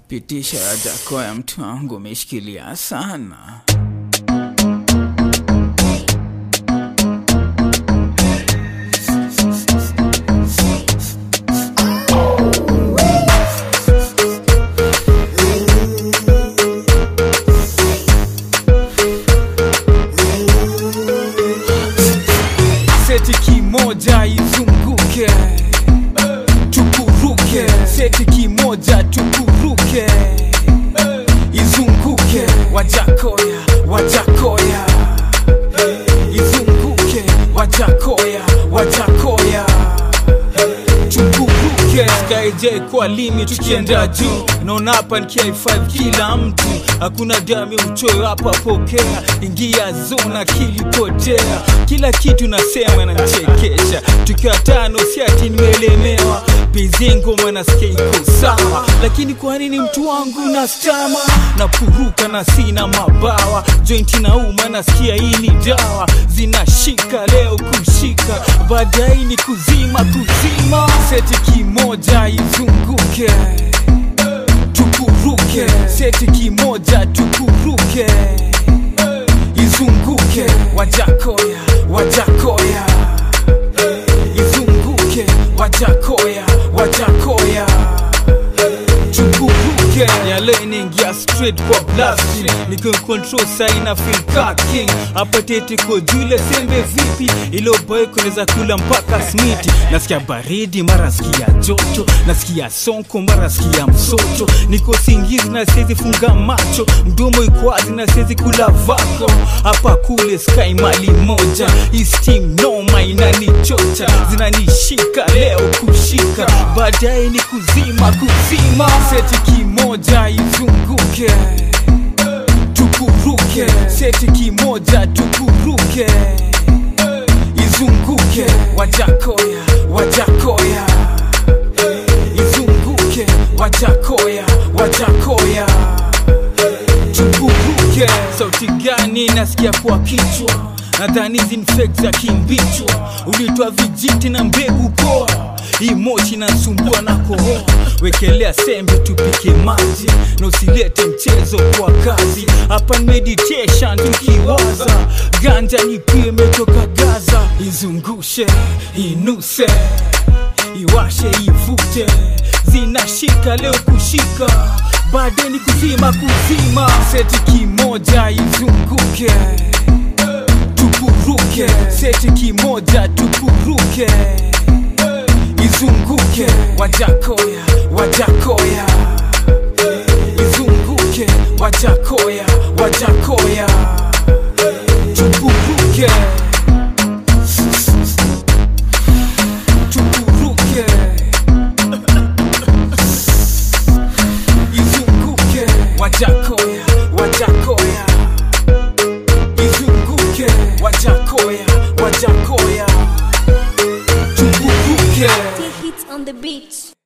pitisha Wajakoya, mtu wangu umeshikilia sana. Seti kimoja izunguke, tukuruke. Seti kimoja tukuruke, izunguke. Wajakoya, Wajakoya, izunguke. Wajakoya, Wajakoya, tukuruke. Skyj kwa limi tukienda juu, naona hapa ni K5 kila mtu, hakuna damu ya uchoyo hapa, pokea ingia zona kilipotea, kila kitu nasema nanchekesha, tukiwa tano si ati nimelemewa bizingo nasikia iko sawa, lakini kwa nini mtu wangu na stama napuruka na sina mabawa, jointi na uma nasikia hii ni dawa, zinashika leo kushika, baadaye ni kuzima kuzima, seti kimoja izunguke tukuruke, seti kimoja tukuruke, izunguke, Wajakoya, Wajakoya, izunguke, Wajakoya, Wajakoya, tukuruke. Yale inaingia straight kwa blasting, niko control sai na feel ka king, hapa tete ko jule sembe vipi, ilo boy kunaweza kula mpaka smiti, nasikia baridi mara nasikia joto, nasikia sonko mara nasikia msoto, niko singizi na siwezi funga macho, mdomo iko wazi na siwezi kula vako, hapa kule sky mali moja, hii steam noma inanichocha, zinanishika leo kushika, baadaye ni kuzima kuzima, seti kimoja izunguke tukuruke, seti kimoja tukuruke, izunguke, Wajakoya, Wajakoya, izunguke, Wajakoya, Wajakoya, tukuruke. Sauti gani nasikia kwa kichwa? Nadhani hizi ni fake za kimbichwa, ulitoa vijiti na mbegu poa hii mochi nasumbua na kohoa, wekelea sembe tupike maji na usilete mchezo kwa kazi. Hapa ni meditation tukiwaza, ganja ni pia imetoka Gaza, izungushe inuse, iwashe ivute, zinashika leo kushika, baadaye ni kuzima kuzima, seti kimoja izunguke tukuruke, seti kimoja tukuruke izunguke Wajakoya, Wajakoya, izunguke Wajakoya, Wajakoya, tukuruke, tukuruke, izunguke Wajakoya, Wajakoya, izunguke Wajakoya, Wajakoya, tukuruke. Hits on the beat.